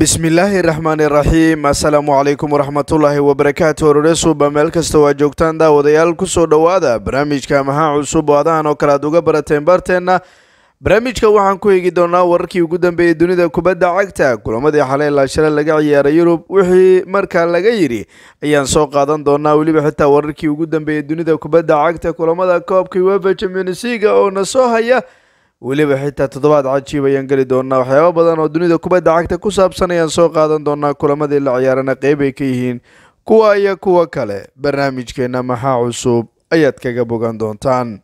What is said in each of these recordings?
bismillaahi raxmaani raxiim assalaamu calaykum waraxmatullaahi wabarakaatu hororesuba meel kasta waa joogtaan daawadayaal kusoo dhowaada barnaamijka maxaa cusub oo adahan oo kale aad uga barateen barteenna barnaamijka waxaan ku eegi doonaa wararkii ugu dambeeyey dunida kubadda cagta kulamadii xalay ilaa shalay laga ciyaaray yurub wixii markaa laga yidhi ayaan soo qaadan doonaa weliba xitaa wararkii ugu dambeeyey dunida kubadda cagta kulamada koobka uefa champions leaga oo na soo haya weliba xitaa toddobaad cajiib ayaan geli doonaa waxyaaba badan oo dunida kubadda cagta ku saabsan ayaan soo qaadan doonaa kulamadii la ciyaarana qeyb ay ka yihiin kuwa iyo kuwa kale barnaamijkeena maxaa cusub ayaad kaga bogan doontaan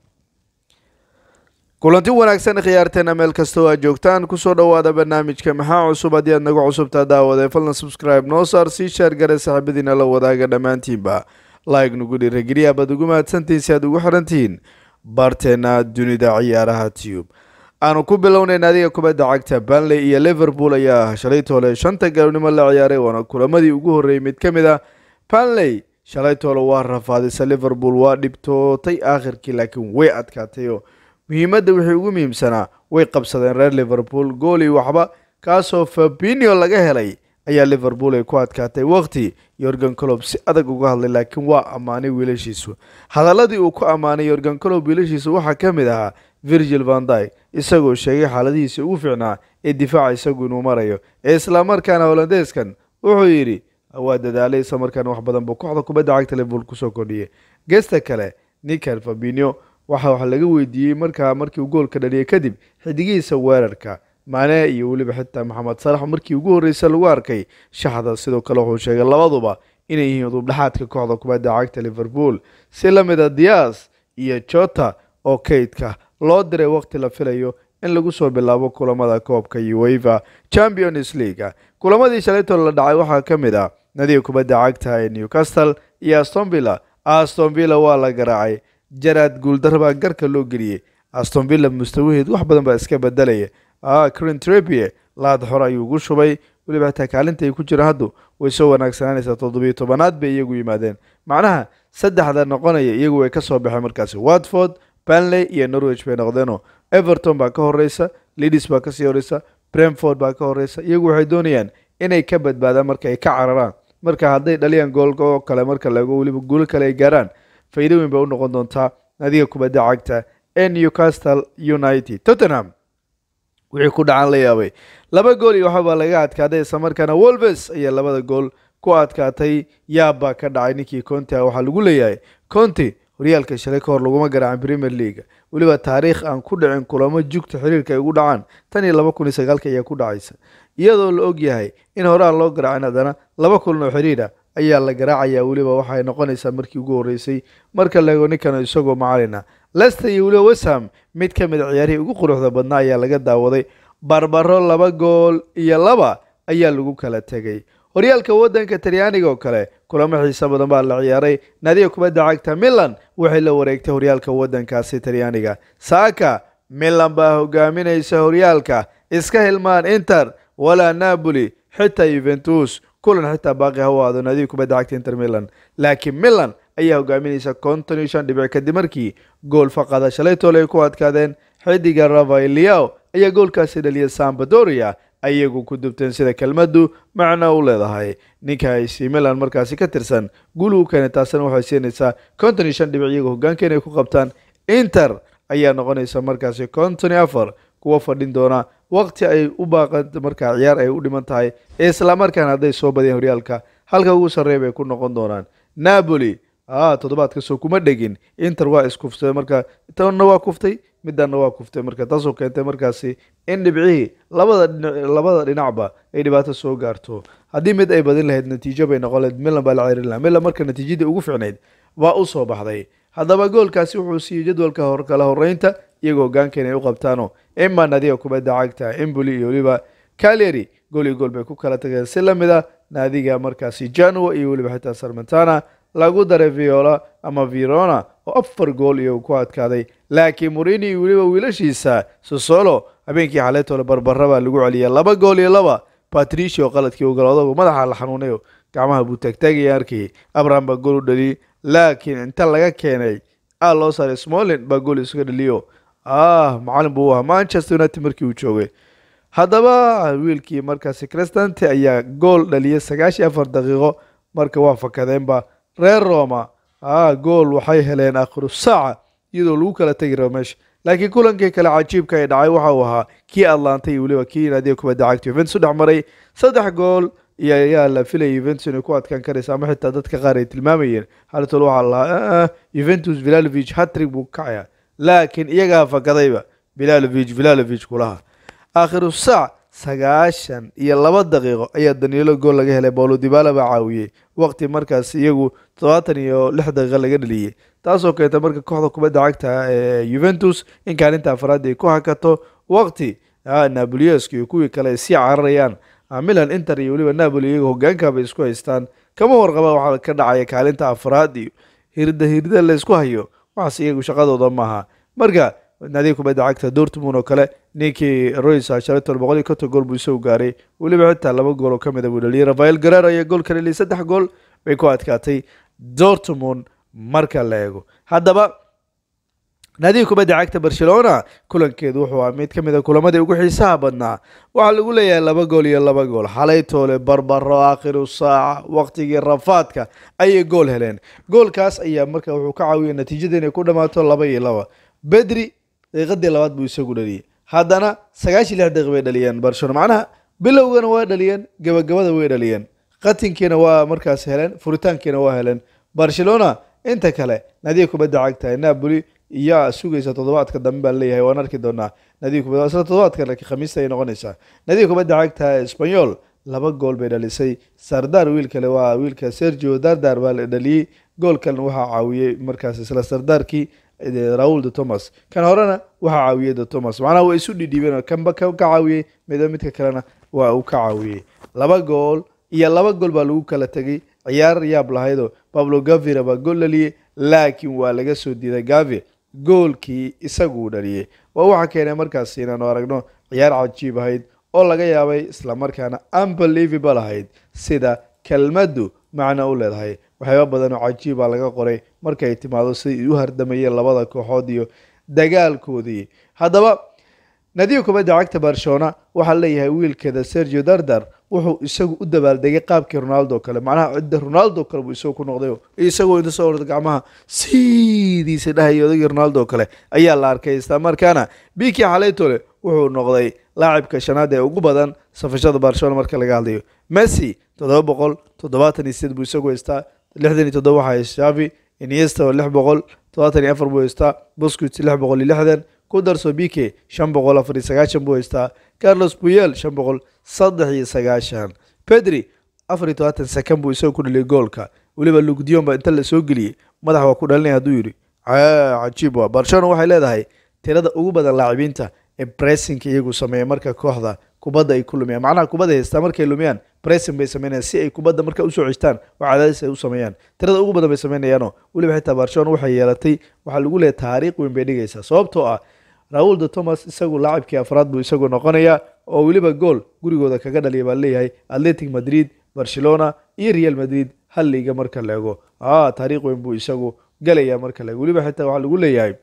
kulanti wanaagsan khiyaarteena meel kasta oo aad joogtaan kusoo dhowaada barnaamijka maxaa cusub haddii aad naga cusubtaa daawade falna subscribe noo saar sii sheer gare saaxiibadiina la wadaaga dhammaantiinba like nugu dhiirageliya baad ugu mahadsantihiin si aad ugu xirantihiin barteena dunida ciyaaraha tube aanu ku bilownay naadiga kubadda cagta banley iyo liverpool ayaa shalay toole shanta galabnimo la ciyaaray waana kulamadii ugu horreeyey mid ka mid ah banley shalay toole waa rafaadisa liverpool waa dhibtootay aakhirkii laakiin way adkaatayoo muhiimadda wixii ugu muhiimsanaa way qabsadeen reer liverpool gooli waxba kaasoo fabinio laga helay ayaa liverpool ay ku adkaatay waqti yorgan colob si adag uga hadlay laakiin waa ammaanay wiilashiisu hadaladii uu ku ammaanay yorgan colob wiilashiisu waxaa ka mid ahaa virgil van dyke isagoo sheegay xaaladihiisa ugu fiicnaa ee difaaca isagu inuu marayo ee islamarkaana holandeeskan wuxuu yidhi waa dadaalay islamarkaana wax badan buu kooxda kubadda cagta liverpool kusoo kordhiyay geesta kale nikan fabinio waxa wax laga weydiiyey markaa markii uu goolka dhaliyay kadib xidigihiisa weerarka maane iyo weliba xitaa maxamed salax markii ugu horreysay lagu arkay shaxda sidoo kale wuxuu sheegay labaduba inay yihiin udubdhexaadka kooxda kubadda cagta liverpool si la mid a dias iyo jota oo kaydka loo diray waqti la filayo in lagu soo bilaabo kulamada koobka uefa champions leaga kulamadii shalaytoo la dhacay waxaa ka mid ah nadiga kubadda cagta ee newcastle iyo astonvilla astonvilla waa la garaacay jaraad guuldar baa garka loo geliyey astonvilla mustawaheed wax badan baa iska bedelaya crintrepie laad xor ayuu ugu shubay weliba xitaa kaalinta ay ku jiraan haddu way soo wanaagsananaysaa toddobiyo tobanaad bay iyagu yimaadeen macnaha saddexda noqonaya iyagu way ka soo baxeen markaasi watford banley iyo norwich bay noqdeenoo everton baa ka horeysa lidis baa kasii horeysa bremford baa ka horeysa iyagu waxay doonayaan inay ka badbaadaan marka ay ka cararaan marka hadday dhaliyaan goolka oo kale marka laego weliba guulo kale ay gaaraan faa'iido weyn bay u noqon doontaa nadiga kubadda cagta ee newcastle united tottenham wixii ku dhacan la yaabay laba gool iyo waxabaa laga adkaaday islamarkaana wolves ayaa labada gool ku adkaatay yaabbaa ka dhacay ninkii conti ah waxaa lagu leeyahay conti horyaalka shalay ka hor laguma garaacin premier leaga weliba taariikh aan ku dhicin kulamo jugta xiriirka ay ugu dhacaan tan iyo laba kun iyo sagaalka ayaa ku dhacaysa iyadoo la og yahay in horaan loo garaacin haddana laba kulan oo xiriira ayaa la garaacayaa weliba waxay noqonaysaa markii ugu horreysay marka laego ninkan isagoo macalina lester iyo weliba wesham mid ka mid a ciyaarihii ugu quruxda badnaa ayaa laga daawaday barbaro laba gool iyo laba ayaa lagu kala tegay horyaalka waddanka talyaaniga oo kale kulamo xiise badan baa la ciyaaray naadiga kubadda cagta milan waxay la wareegtay horyaalka waddankaasi talyaaniga saaka milan baa hogaaminaysa horyaalka iska hilmaan inter walaa napoli xitaa yuventus kulan xitaa baaqi ha u aado naadiga kubadda cagta inter milan laakiin milan ayaa hogaaminaysa konton iyo shan dhibic kadib markii gool faqada shalay toole ay ku adkaadeen xidiga rafaeliao ayaa goolkaasi dhaliyay sambadoria ayagu ku dubteen sida kelmaddu macno u leedahay ninka ac milan markaasi ka tirsan guul uu keenay taasina waxay siinaysaa konton iyo shan dhibic iyaga hogaanka inay ku qabtaan inter ayaa noqonaysa markaasi konton iyo afar kuwa fadhin doona waqti ay u baaqan markaa ciyaar ay u dhiman tahay islamarkaana hadday soo badiyeen horyaalka halka ugu sarreeya bay ku noqon doonaan napoli toddobaadka soo kuma dhegin inter waa iskuftay marka tanna waa kuftay midanna waa kuftay marka taasoo keentay markaasi in dhibcihii labada labada dhinacba ay dhibaato soo gaarto haddii mid ay badin lahayd natiijo bay noqon lahayd milan baa la cerin lahaa milan marka natiijadii ugu fiicnayd waa u soo baxday haddaba goolkaasi wuxuu siiyey jadwalka hor kala horeynta iyagoo hogaanka inay u qabtaano ima naadiga kubadda cagta emboli iyo weliba caleri gool iyo gool bay ku kala tageen si lamid a naadiga markaasi janua iyo weliba xitaa sarmentana lagu daray viola ama verona oo afar gool iyo ku adkaaday laakiin murini iyo weliba wiilashiisa sosolo habeenkii xaleetoole barbara baa lagu celiyay laba gool iyo laba patricio qaladkii ogoloodagu madaxa la xanuunayo gacmaha buu taagtaagaya arkayay abraham baa gool u dhaliyey laakiin inta laga keenay aa loo saaray smolin baa gool isuga dhaliyo ah macalin buu ahaa manchester united markii uu joogay haddaba wiilkii markaasi crestante ayaa gool dhaliyay sagaashiyo afar daqiiqo marka waa fakadeenba reer roma a gool waxay heleen akhiru saaca iyadoo lagu kala tegi rabo meesha laakiin kulankii kale cajiibka ay dhacay waxa uu ahaa kii atlanta iyo weliba kii naadiga kubadda cagta yuventus u dhex maray saddex gool iyo ayaa la filayay yuventus inay ku adkaan karaysa ama xitaa dadka qaar ay tilmaamayeen haltol waxaa lahaa yuventus vilalovich hatrig buu kacaya laakiin iyagaa fakadayba vilalovich vilalovich kulaha aakhiru saac sagaashan iyo laba daqiiqo ayaa danielo gool laga helay bolo dibala baa caawiyey waqti markaas iyagu todobaatan iyo lix daqiiqo laga dhaliyey taasoo keenta marka kooxda kubadda cagta ee yuventus in kaalinta afraad ay ku hakato waqti naboliesk iyo kuwii kale ay sii cararayaan milan inter iyo weliba napoli iyaga hogaankaabay isku haystaan kama warqaba waxaa ka dhacaya kaalinta afraad iyo hirda hirda la isku hayo waxaas iyagu shaqadooda maaha marka naadiga kubadda cagta dortmund oo kale ninkii roys shalaton boqol iyo konton gool buu isagu gaaray weliba xitaa laba gool oo ka mid a buu dhaliyay rafael garer ayaa gool ka dhaliyay saddex gool bay ku adkaatay dortmund marka la eego haddaba naadiga kubadda cagta barcelona kulankeedu wuxuu ahaa mid ka mid a kulamadii ugu xiisaha badnaa waxaa lagu leeyahay laba gool iyo laba gool xalay toole barbaro aakhiru saaca waqtigii rafaadka ayay gool heleen goolkaas ayaa marka wuxuu ka caawiyay natiijada inay ku dhammaato laba iyo laba bedri daqiiqadii labaad buu isagu dhaliyey haddana sagaashiyo lix daqiiq bay dhaliyeen barcelona macnaha bilowgana waa dhaliyeen gabagabada way dhaliyeen qatinkiina waa markaas heleen furitaankiina waa heleen barcelona inta kale naadiga kubadda cagta napoli iyaa sugaysa toddobaadka dambe baan leeyahay waan arki doonaa nadiga kubadda isla toddobaadka laakiin khamiista ay noqonaysaa nadiga kubadda cagta espanyol laba gool bay dhalisay sardar wiil kale waa wiilka sergio dardar baa la dhaliyey gool kalena waxaa caawiyey markaas isla sardarkii raul de thomas kan horena waxaa caawiyey de thomas macnaha waa isu dhidhiibeen kanba ka caawiyey mida midka kalena waa uu ka caawiyey laba gool iyo laba gool baa lagu kala tegay ciyaar yaab lahaydoo pablo gavira baa gool dhaliyey laakiin waa laga soo diiday gavi goolkii isaguu dhaliyey waa waxaa keenay markaas inaanu aragno ciyaar cajiib ahayd oo laga yaabay islamarkaana unbelievable ahayd sida kelmaddu macno u leedahay waxyaaba badan oo cajiiba laga qoray markay timaado siday u hardamayeen labada kooxood iyo dagaalkoodii haddaba nadiga kubadda cagta barcelona waxaa leeyahay wiilkeeda sergio dardar wuxuu isagu u dabaaldegay qaabkii ronaldo kale macnaha cidda ronaldo kale buu isagu ku noqday isagoo inta soo orda gacmaha sidiisa dhahaya odagii ronaldo kale ayaa la arkay islamarkaana biki xaleytole wuxuu noqday laacibka shanaad ee ugu badan safashada barcelona marka laga hadlayo messi toddoba boqol toddobaatan iyo sideed buu isagu haystaa lixdan iyo toddoba waxaa haysta shavi iniesta oo lix boqol toddobaatan iyo afar buu haystaa busquets lix boqol iyo lixdan ku darso bike shan boqol afar iyo sagaashan buu haystaa carlos puyel shan boqol saddex iyo sagaashan pedri afar iyo todobaatan sakan buu isagu ku dhaliyay goolka weliba lugdion baa inta la soo geliyey madax waa ku dhalinaya hadduu yidhi cajiib waa barcelona waxay leedahay tirada ugu badan laacibiinta ee bressinka iyagu sameeya marka kooxda kubadda ay ku lumiyaan macnaha kubadda haystaa markay lumiyaan bressing bay sameynayaan si ay kubadda marka usoo ceshtaan oo cadaadis ay u sameeyaan tirada ugu badan bay sameynayaano weliba xitaa barcelona waxay yeelatay waxaa lagu leeyahay taariikh weyn bay dhigaysaa sababtoo ah raul de thomas isagu laacibkii afraad buu isagu noqonayaa oo weliba gool gurigooda kaga dhaliya baa leeyahay atletic madrid barcelona iyo real madrid hal liiga marka la ego taariikh weyn buu isagu galayaa marka la ego weliba xitaa waxaa lagu leeyahay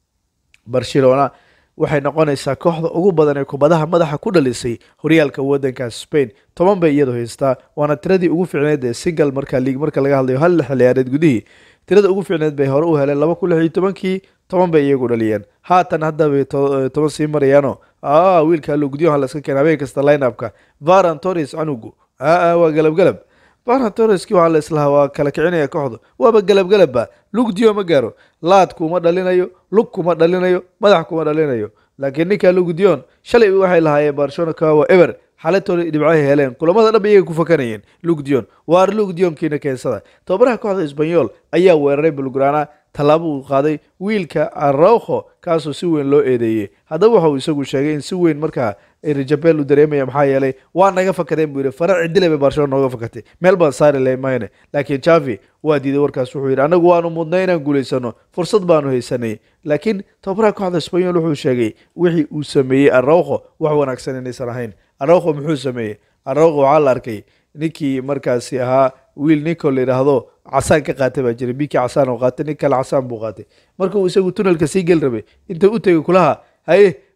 barcelona waxay noqonaysaa kooxda ugu badan ee kubadaha madaxa ku dhalisay horyaalka wadanka spain toban bay iyadu haystaa waana tiradii ugu ficneed ee single marka liig marka laga hadlayo hal xiliyaareed gudihii tirada ugu ficneed bay hore u heleen laba kun lix iyo tobankii toban bay iyagu dhaliyeen haatan hadda bay toban sii marayaano wiilka lugdiyoha laska keena habeen kasta lineupka varan torres canugu waa galabgalab varan torreski waxaa la islahaa waa kala kicinaya kooxda waaba galabgalabba lugdiyo ma gaaro laad kuma dhalinayo lug kuma dhalinayo madax kuma dhalinayo laakiin ninka lugdiyon shalay waxay lahaayeen barcelona kawa ever xalatooda dhibcahay heleen kulamada dhanba iyaga ku fakanayeen lugdion waar lugdionkiina keensada tababaraha kooxda esbanyol ayaa weeraray bulgrana tallaabo uu qaaday wiilka arauho kaasoo si weyn loo eedeeyey haddaba waxa uu isagu sheegay in si weyn markaa rijabel u dareemaya maxaa yeelay waa naga fakadeen buu yidhi fara cidile bay barcelona nooga fakatay meel baan saari lahay mayne laakiin javi waa diiday warkaas wuxuu yidhi anagu waanu mudnay inaan guulaysano fursad baanu haysanay laakiin tababaraha kooxda esbanyol wuxuu sheegay wixii uu sameeyey arauho wax wanaagsan inaysan ahayn arauho muxuu sameeyey arauho waxaa la arkay ninkii markaasi ahaa wiil ninko la yidhaahdo casaan ka qaatay baa jiray biki casaan oo qaatay nin kale casaan buu qaatay marka uu isagu tunelka sii geli rabay inta u tegay kulaha haye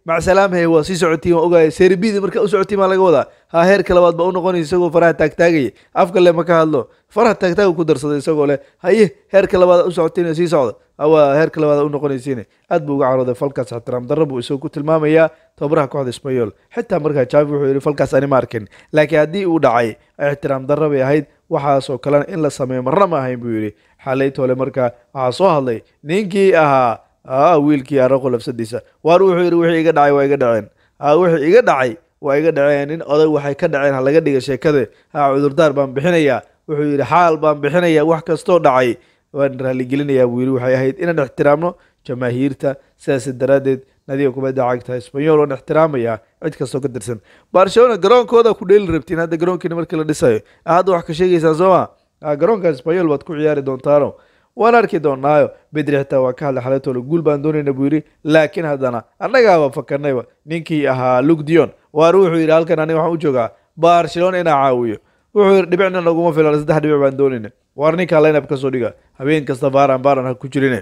macsalaam haye waa sii socotiin waa ogaaya serbidi marka u socotiin baa laga wadaa ha heerka labaad ba u noqonaysa isagoo faraha taagtaagaya afka le ma ka hadlo faraha taagtaaga ku darsaday isagoo leh haye heerka labaad u socotiin sii socda waa heerka labaad u noqonaysiin aad buu uga carooday falkaas ixtiraam darro buu isagoo ku tilmaamayaa tababaraha kooxda ismayool xitaa markaa javi wuxuu yihi falkaas ani ma arkin laakiin haddii uu dhacay ixtiraam darro bay ahayd waxaasoo kalena in la sameeyo marna ma ahayn buu yidhi xalaytoole markaa waxaa soo hadlay ninkii ahaa wiilkii araqo lafsadiisa waar wuxuu yidhi wixii iga dhacay waa iga dhaceen wixii iga dhacay waa iga dhaceen nin oday waxay ka dhaceen ha laga dhiga sheekada ha cudurdaar baan bixinayaa wuxuu yidhi xaal baan bixinayaa wax kastoo dhacay waan raaligelinayaa buu yidhi waxay ahayd inaan ixtiraamno jamaahiirta sidaas daraaddeed nadiga kubadda cagta isbanyol waan ixtiraamayaa cid kastoo ka tirsan barcelona garoonkooda ku dheeli rabtiin hadda garoonkiina markii la dhisayo hadda wax ka sheegaysaan soo ma garoonka isbanyol baad ku ciyaari doontaano waan arki doonaayo bedri xitaa waa ka hadlay xalaytoole guul baan doonayna buu yidhi laakiin haddana annagaaba fakarnayba ninkii ahaa luk dion waar wuxuu yidhi halkan aniga waxaan u joogaa barcelona inaa caawiyo wuxuu yidhi dhibicna naguma filan saddex dhibic baan doonayna waar ninkaa linab ka soo dhiga habeen kasta baaran baaran ha ku jirine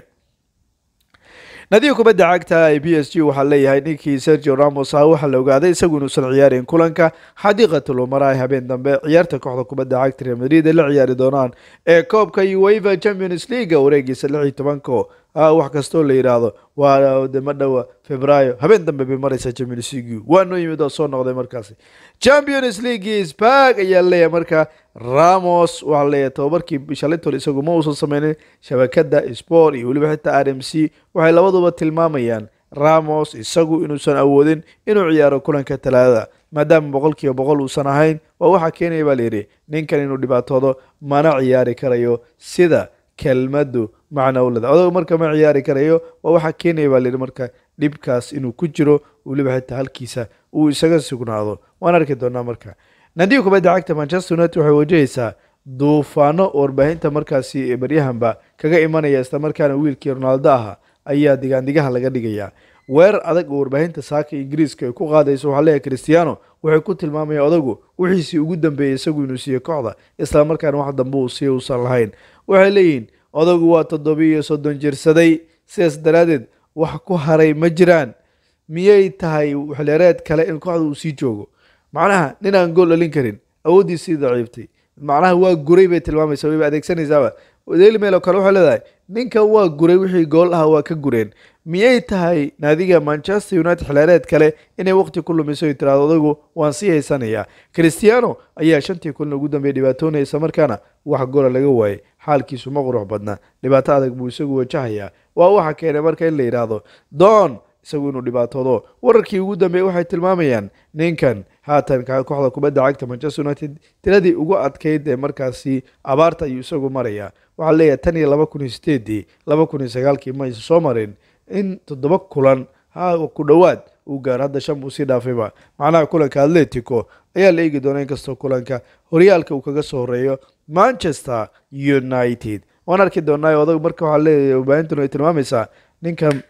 nadiga kubadda cagta ee b s g waxaa leeyahay ninkii sergio ramos ah waxaa la ogaaday isagu inuusan ciyaarin kulanka xadiiqatulumara ay habeen dambe ciyaarta kooxda kubadda cagta real madrid ay la ciyaari doonaan ee koobka ueva champions league wareegiisa lix iyo tobanko wax kastoo la yidhaahdo waa dema dhowa februaayo habeen dambe bay maraysaa champions league waa noo yimid oo soo noqday markaasi champions league spag ayaa leeyahay marka ramos waxaa leeyahay tababarkii shalintol isagu ma uusan sameynin shabakada sport iyo weliba xitaa r m c waxay labaduba tilmaamayaan ramos isagu inuusan awoodin inuu ciyaaro kulanka talaadada maadaama boqol kiiba boqol uusan ahayn waa waxaa keenaya baa layidhi ninkan inuu dhibaatoodo mana ciyaari karayo sida kelmadu macna uleda odagu marka ma ciyaari karayo waa waxaa keenaya baa layidhi marka dhibkaas inuu ku jiro weliba xitaa halkiisa uu isaga sugnaado waan arki doonaa marka nadiga kubadda cagta manchester united waxay wajahaysaa duufaano warbaahinta markaasi baryahanba kaga imanaya islamarkaana wiilkii ronaldo aha ayaa digaandigaha laga dhigayaa weerar adag oo warbaahinta saaka ingiriiska ay ku qaadayso waxaa leeyahay cristiano waxay ku tilmaamaya odagu wixiisii ugu dambeeyey isagu inuu siiye kooxda islamarkaana wax dambe uu siiya uusan lahayn waxay leeyihiin odagu waa toddobiiyo soddon jirsaday sidaas daraaddeed wax ku haray ma jiraan miyay tahay xilyareed kale in kooxda uu sii joogo macnaha nin aan gool dhalin karin awooddiisii daciiftay macnaha waa guray bay tilmaamaysa wayba adeegsanaysaaba daily mail oo kale waxay leedahay ninkan waa guray wixii gool aha waa ka gureen miyay tahay naadiga manchester united xilaareed kale inay waqti ku lumiso ay tiraado odagu waan sii haysanayaa cristiano ayaa shantii kulan ugu dambeeyay dhibaatoonaya isla markaana wax gola laga waayay xaalkiisu ma qurux badna dhibaato adag buu isagu wajahayaa waa waxa keenay marka in la yidhaahdo don isagu inuu dhibaatoodo wararkii ugu dambeeyey waxay tilmaamayaan ninkan haatan kooxda kubadda cagta manchester united tiradii ugu adkeyd ee markaasi abaarta ayuu isagu marayaa waxaa leeyahay tan iyo laba kun iyo sideedii laba kun iyo sagaalkii ma aysan soo marin in toddoba kulan ha ku dhowaad uu gaaro hadda shan buu sii dhaafayba macnaha kulanka atletico ayaa la eegi doona inkastoo kulanka horyaalka uu kaga soo horeeyo manchester united waan arki doonaa odag marka waxaa leeyahay warbaahintan ay tilmaamaysaa ninkan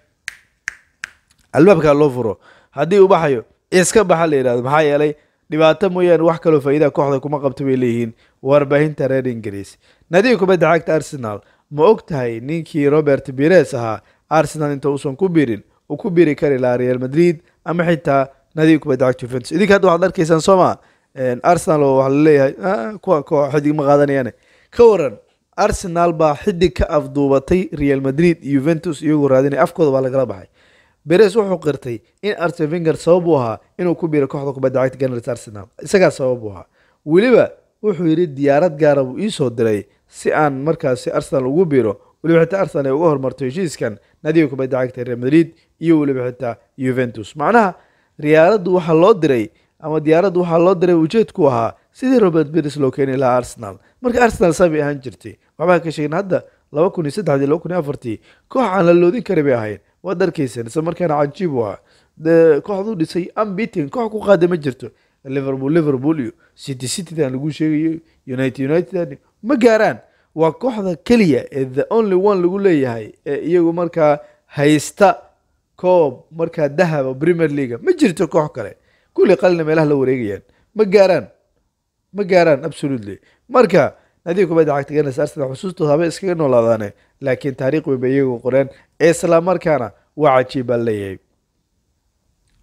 albaabkaa loo furo haddii uu baxayo iska baxa la yidhahdo maxaa yeelay dhibaato mooyaane wax kaloo faa'iidaha kooxda kuma qabto bay leeyihiin warbaahinta reer ingiriis nadiga kubadda cagta arsenal ma og tahay ninkii robert bires ahaa arsenal inta uusan ku birin uu ku biri kari lahaa real madrid ama xitaa nadiga kubadda cagta juventus idinka hadda waxaad arkaysaan sooma arsenal oo waxaa laleeyahay kuwa koo xidig ma qaadanayaan ka waran arsenal baa xidig ka afduubatay real madrid iyo juventus iyagoo raadinaya afkooda baa lagala baxay beres wuxuu qirtay in arsen vinger sabab u ahaa inuu ku biiro kooxda kubadda cagta ganars arsenal isagaa sabab u ahaa weliba wuxuu yidhi diyaarad gaara buu iisoo diray si aan markaasi arsenal ugu biiro weliba xitaa arsenal ay uga hormarto heshiiskan nadiga kubadda cagta real madrid iyo weliba xitaa juventus macnaha diyaaraddu waxaa loo diray ama diyaaraddu waxaa loo diray ujeedku ahaa sidii robert beres loo keeni lahaa arsenal marka arsenal saabay ahaan jirtay waxbaa ka sheegin hadda laba kun iyo saddexdii laba kun iyo afartii koox aan la loodin kari bay ahayd waad arkayseen isla markaana cajiib u ahaa kooxduu dhisay ambiting koox ku qaada ma jirto liverpool liverpool iyo city citydan lagu sheegayo united united ma gaaraan waa kooxda keliya ee the only one lagu leeyahay ee iyagu markaa haysta koob markaa dahaba premier leaga ma jirto koox kale kulli qalina meelaha la wareegayaan ma gaaraan ma gaaraan absolutely marka nadiga kubadda cagta ganas arsenal xusuustooda haba iskaga noolaadaane laakiin taariikh weyn bay iyagu qoreen isla markaana waa cajiib baa leeyahay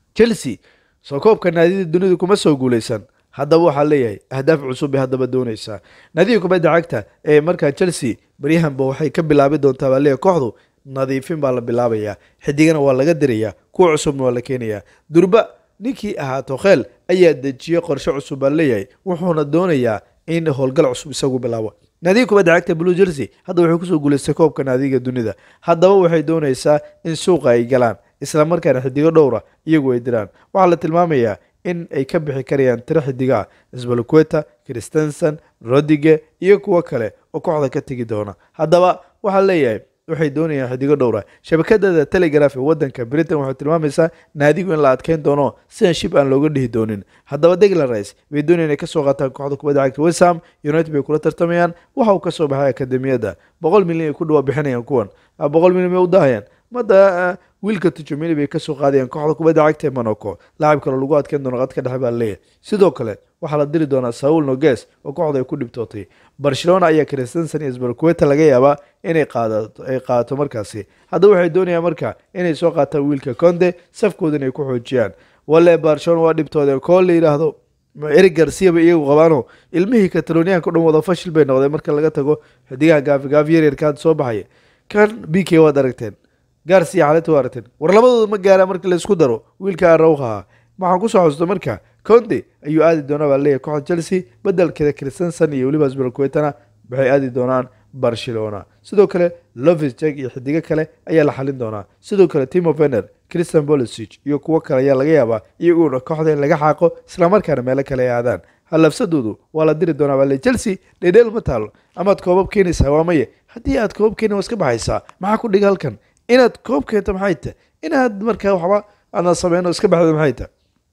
chelsea soo koobka naadiyada dunida kuma soo guuleysan haddaba waxaa leeyahay ahdaaf cusub bay haddaba dooneysaa naadiga kubadda cagta ee markaa chelsea baryahanba waxay ka bilaabi doontaa baa leeyahay kooxdu nadiifin baa la bilaabayaa xidigana waa laga dirayaa kuwa cusubna waa la keenayaa durba ninkii ahaa tokheel ayaa dejiyey qorshe cusub baa leeyahay wuxuuna doonayaa in howlgal cusub isagu bilaabo naadiga kubadda cagta blue jersey hadda waxay kusoo guuleystay koobka naadiga dunida haddaba waxay dooneysaa in suuqa ay galaan isla markaana xidigo dhowra iyagu ay diraan waxaa la tilmaamayaa in ay ka bixi karayaan tiro xidiga ah sbalqueta christensen rodige iyo kuwo kale oo kooxda ka tegi doona haddaba waxaa leeyahay waxay doonayaan xidigo dhowra shabakadada telegraph ee wadanka britain waxay tilmaamaysaa naadigu in la adkeyn doono sidan shib aan looga dhihi doonin haddaba deglan rice bay doonayaan inay kasoo qaataan kooxda kubadda cagta westham united bay kula tartamayaan waxa uu kasoo baxay akademiyadda boqol milyan ay ku dhawa bixinayaan kuwan boqol milyan may u daahayaan mada wiilka tujumini bay kasoo qaadayaan kooxda kubadda cagta ee monaco laacib kale lagu adkeyn doono qadka dhexe baa leeyahay sidoo kale waxaa la diri doonaa saul noges oo kooxda ay ku dhibtootay barcelona ayaa christensen iyo sbalqueta laga yaabaa inay qaadato ay qaadato markaasi haddaba waxay doonayaan marka inay soo qaataan wiilka conde safkoodana ay ku xoojiyaan wale barcelona waa dhibtoodeen koo la yidhaahdo eric garcia bay iyagu qabaano ilmihii kataloniyaanka o dhan wada fashil bay noqdeen marka laga tago xidigaha gaafi gaafiyarerka hadda soo baxaya kan b k waad aragteen garcia xaleta waa aragteen war labadooda ma gaara marka laysku daro wiilka arawha waxaan kusoo xusuusta marka conde ayuu aadi doonaa baa leeyahay kooxda chelsea bedelkeeda christensen iyo weliba sbalquetana waxay aadi doonaan barcelona sidoo kale lovis jag iyo xidigo kale ayaa la xalin doonaa sidoo kale timo vener christian bolisic iyo kuwo kale ayaa laga yaabaa iyaguna kooxda in laga xaaqo islamarkaana meelo kale ay aadaan halafsadoodu waa la diri doonaa baa leeyahy chelsea dhedheel ma taalo amaad koobab keenaysaa waa maye haddii aad koobab keeni waa iska baxaysaa maxaa ku dhiga halkan inaad koob keento maxay tahay inaad markaa waxba aadna sameyno iska baxda maxay tahay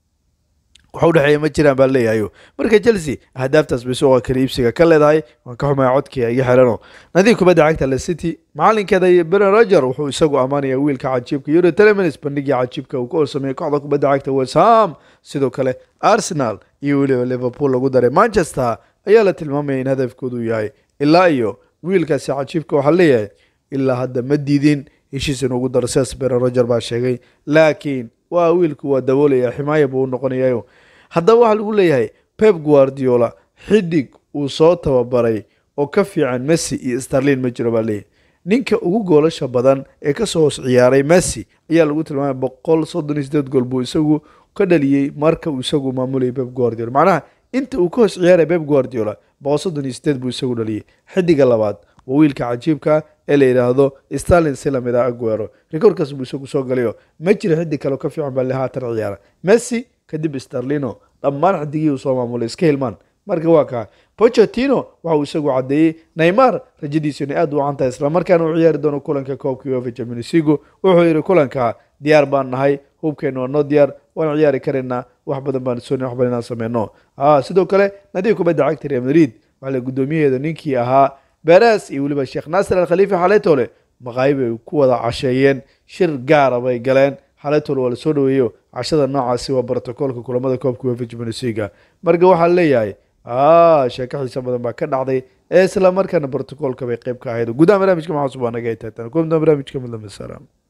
waxa udhexeeya ma jiraan baa leeyahayo marka chelsea ahdaaftaas bay suuqa kala iibsiga ka leedahay waan ka xumaya codkii iga xirano nadiif kubadda cagta le city macalinkeeda beren roger wuxuu isagu ammaanaya wiilka cajiibka euro telemins bandhigii cajiibka uu ka horsameeyey kooxda kubadda cagta west ham sidoo kale arsenal iyo weliba liverpool lagu daray manchester ayaa la tilmaamaya in hadafkoodu yahay ilaa iyo wiilkaasi cajiibka waxaa leeyahay ilaa hadda ma diidin heshiis inuugu daro sidaas beren roger baa sheegay laakiin waa wiilku waa daboolaya ximaaya buu u noqonayayo haddaba waxaa lagu leeyahay pep guardiola xidig uu soo tababaray oo ka fiican messi iyo starlin ma jiro baa leeyahay ninka ugu goolasha badan ee kasoo hoos ciyaaray messi ayaa lagu tilmaamay boqol soddon iyo sideed gool buu isagu ka dhaliyey marka uu isagu maamulayay pep guardiola macnaha inta uu ka hoos ciyaaray pep guardiola boqol soddon iyo sideed buu isagu dhaliyey xidiga labaad waa wiilka cajiibka ee la yidhaahdo starlin si lamid ah aguero rekoorkaas buu isagu soo galayo ma jira xidig kale oo ka fiican baa le haatan ciyaara messi kadib starlino dhammaan xidigihii uu soo maamulay iska hilmaan marka waa kaa pochettino waxa uu isagu caddeeyey neymar rajadiisu inay aada u wacan tahay islamarkaana uu ciyaari doono kulanka koobka uefa champions league wuxuu yidhi kulanka diyaar baan nahay hubkeena waa noo diyaar waan ciyaari karaynaa wax badan baan soonay wax badan inaan sameyno sidoo kale nadiif kubadda cagta real madrid waxaa la guddoomiyaheeda ninkii ahaa beres iyo weliba sheekh naasir al khaliifa xaletole maqaayib ay ku wada casheeyeen shir gaara bay galeen xaletole waa lasoo dhaweeyo cashada noocaasi waa brotocoolka kulamada koobka uefa champions league marka waxaa leeyahay sheeko xiisa badan baa ka dhacday ee isla markaana brotocoolka bay qeyb ka ahayd gudaha barnaamijka maxaa subaa naga ay tahay tan kulamada barnaamijka midlama salaam